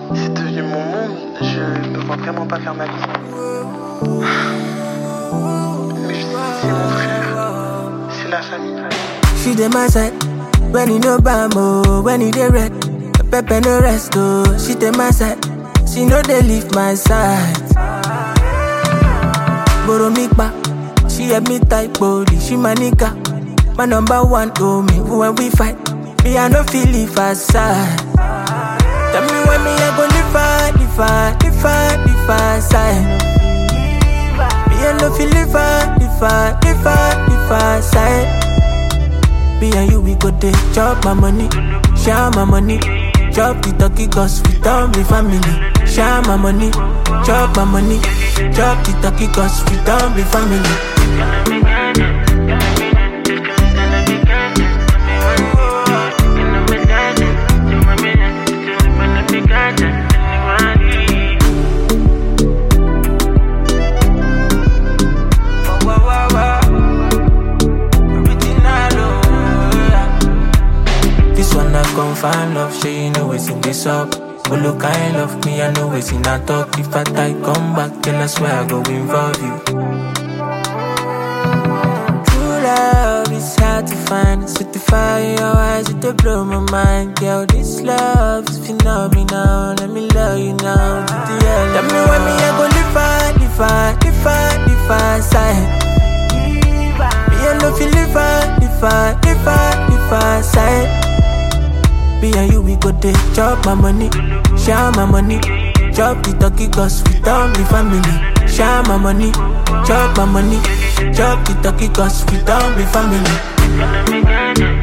C'est devenu mon monde, je ne vois vraiment pas faire ma vie. Mais je sais que c'est mon frère, c'est la famille. She dey my side when you no bam oh, when you dey red. Pepper no rest oh, she dey my side. She no dey leave my side. Borrow me back, she help me type body. She my nigga, my number one oh me. When we fight, me I no feel leave her side. Tell me when me I go live her, live her, live her, live her side. Me I no feel live her, live her, live her, live her side. Me and you, we go dey chop my money, share my money. Chop the turkey cause we don't be family. Share my money, chop my money. Chop the turkey cause we don't be family. This one I confirm love, say you know it's in this up. But look, I ain't love me, I know it's in a talk. If I die, come back, then I swear I go involve you. True love is hard to find. Set the fire in your eyes, it dey blow my mind. Girl, this love is phenomenal. Let me love you now. To the end. Tell me when me I go live far, live far, live far, live far side. Me I no feel live far, live far, live far, live far side. Me and you, we go dey chop my money, share my money. Chop the turkey cause we don't be family. Share my money, chop my money. Chop the turkey cause we don't be family.